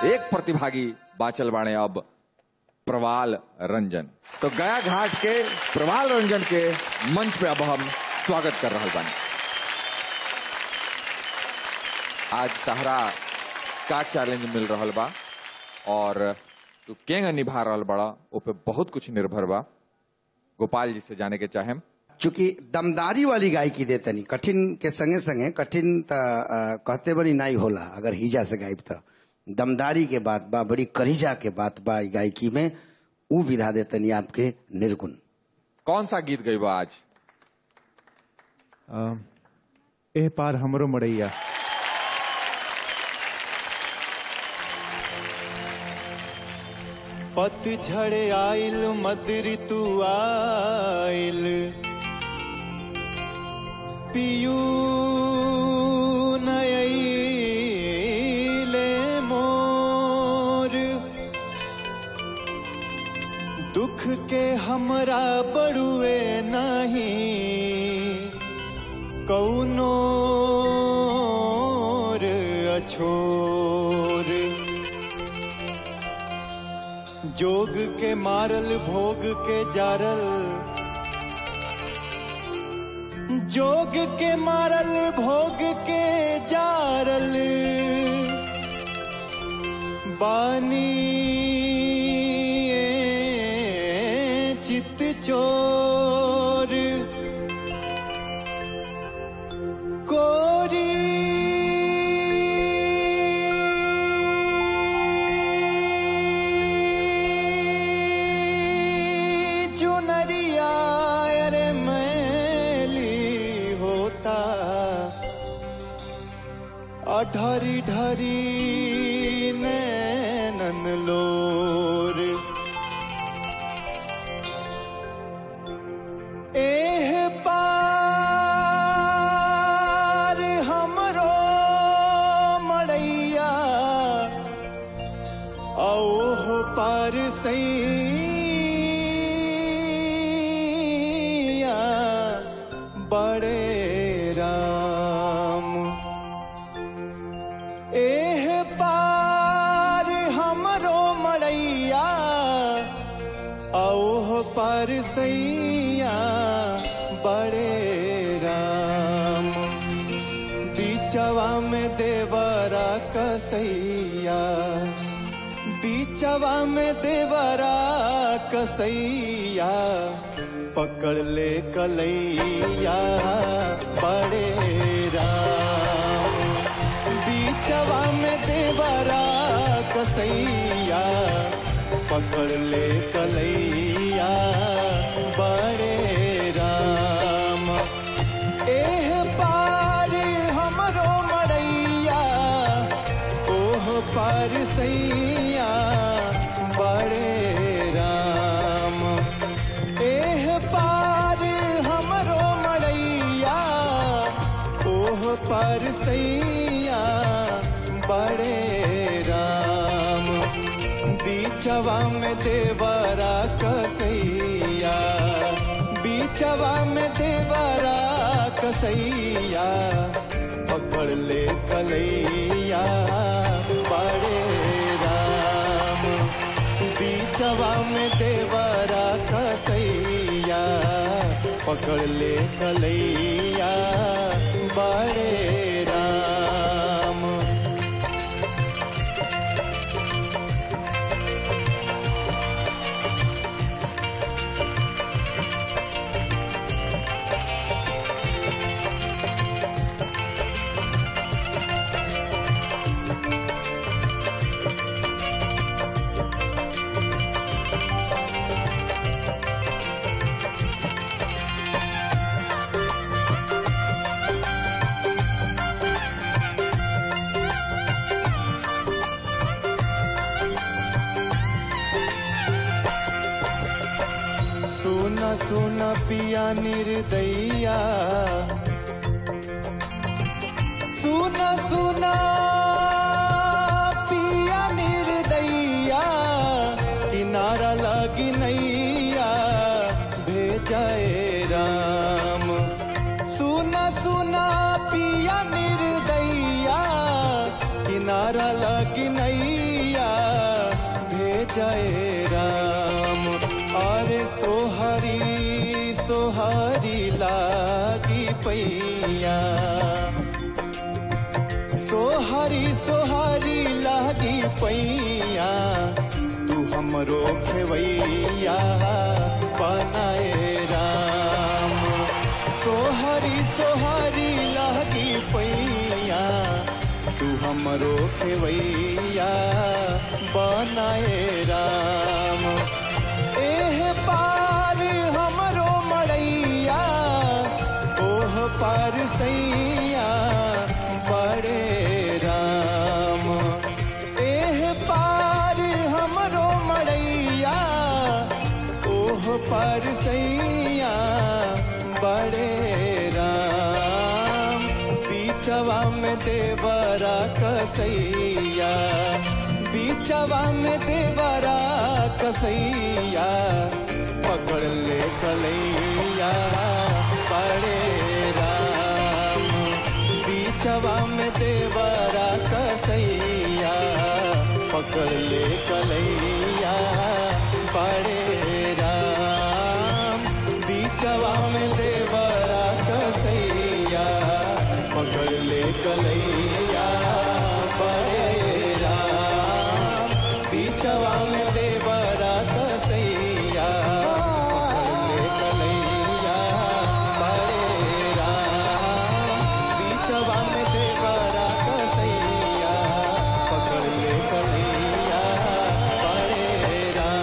एक प्रतिभागी बाचल बाणे अब प्रवाल रंजन तो गया घाट के प्रवाल रंजन के मंच पे अब हम स्वागत कर रहा बानी आज तहरा का चैलेंज मिल रहा बा और तू केंग निभा रहा बड़ा ओ पे बहुत कुछ निर्भर बा गोपाल जी से जाने के चाहेम चूंकि दमदारी वाली गायकी दे तनी कठिन के संगे संगे कठिन त अ, कहते बनी नहीं होला अगर हिजा से गायब त दमदारी के बात बा बड़ी करीजा के बात बा ई गायकी में ऊ विधा दे तनी आपके निर्गुण कौन सा गीत गई बा आज अ, एह पार हमरो मड़ैया पतझड़ आइल मद ऋतु आइल पियू नयले मोर दुख के हमरा बड़ुए नहीं कौनो अछोर जोग के मारल भोग के जारल जोग के मारल भोग के जारल बानी चित चोर कोरी चुनरिया अरे मैली होता अढरी ढरी नैनन लोर एह पार हमरो मड़ैया औह पार सैया बड़े राम एह पार हमरो मड़ैया औह पर सैया बड़े राम बीचवा में देवरा कसैया बीचवा में देवरा कसैया पकड़ ले कलैया बड़े राम बीचवा में देवरा कसैया पकड़ ले कलैया बड़े राम एह पार हमरो मड़ैया ओह पार सैया बड़े राम एह पार हमरो मड़ैया ओह पार सैया बड़े राम बीचवा में देवरा कसैया बीचवा में देवरा कसैया पकड़ ले कलैया बड़े राम बीचवा में देवरा कसैया पकड़ ले कलैया बड़े राम सुना सुना पिया निर्दैया सुना सुना पिया निर्दैया किनारा लगी नैया भेजाए राम सुना सुना पिया निर्दैया किनारा लगी नैया जाए राम अरे सोहरी सोहरी लागी पैया सोहरी सोहरी लागी पैया तू हमरो खेवैया बनाए राम सोहरी सोहरी लागी पैया तू हमरो खेवैया बनाए राम एह पार हमरो मड़ैया ओह पार सैया बड़े राम एह पार हमरो मड़ैया ओह पार सैया बड़े राम बीचवा में देवरा कसैया बीचवा में देवरा कसैया पकड़ ले कलैया बड़े राम बीचवा में देवरा कसैया पकड़ ले कलैया बड़े राम बीचवा में देवरा कसैया पकड़ ले कलैया बड़े राम बीचवा में देवरा कसैया पकड़ ले कलैया बड़े राम बीचवा में देवरा कसैया पकड़ ले कलैया बड़े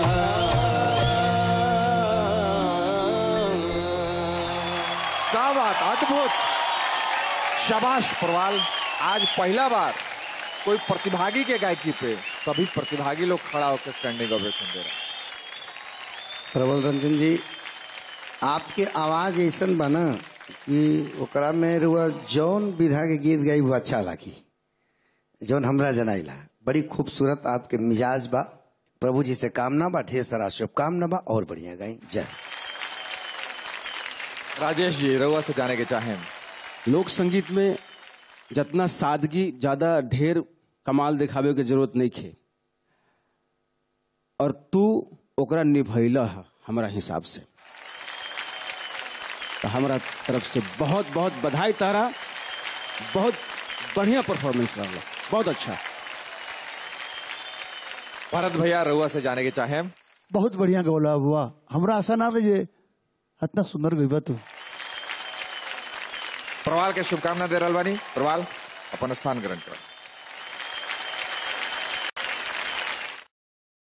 राम क्या बात अद्भुत शाबाश प्रवाल आज पहला बार कोई प्रतिभागी के गायकी पे सभी प्रतिभागी लोग खड़ा होकर स्टैंडिंग ओवेशन दे रहे हैं प्रबल रंजन जी आपके आवाज ऐसन बना कि ओकरा में रुआ जौन विधा के गीत गाई वो अच्छा लागी जौन हमरा जनाइला बड़ी खूबसूरत आपके मिजाज बा प्रभु जी से कामना बा ढेर सारा शुभकामना बा और बढ़िया गाई जय राजेश जी रउआ से जाने के चाहें लोक संगीत में जितना सादगी ज्यादा ढेर कमाल दिखावे के जरूरत नहीं खे और तू ओकरा निभैला है हमारा हिसाब से तो हमारा तरफ से बहुत बहुत बधाई तारा बहुत बढ़िया परफॉर्मेंस रहा बहुत अच्छा भरत भैया रउआ से जाने के चाहें बहुत बढ़िया गौला हुआ हमरा आशा ना रही इतना सुंदर गई तू प्रवाल के शुभकामना दे रहल बानी प्रवाल अपन स्थान ग्रहण करो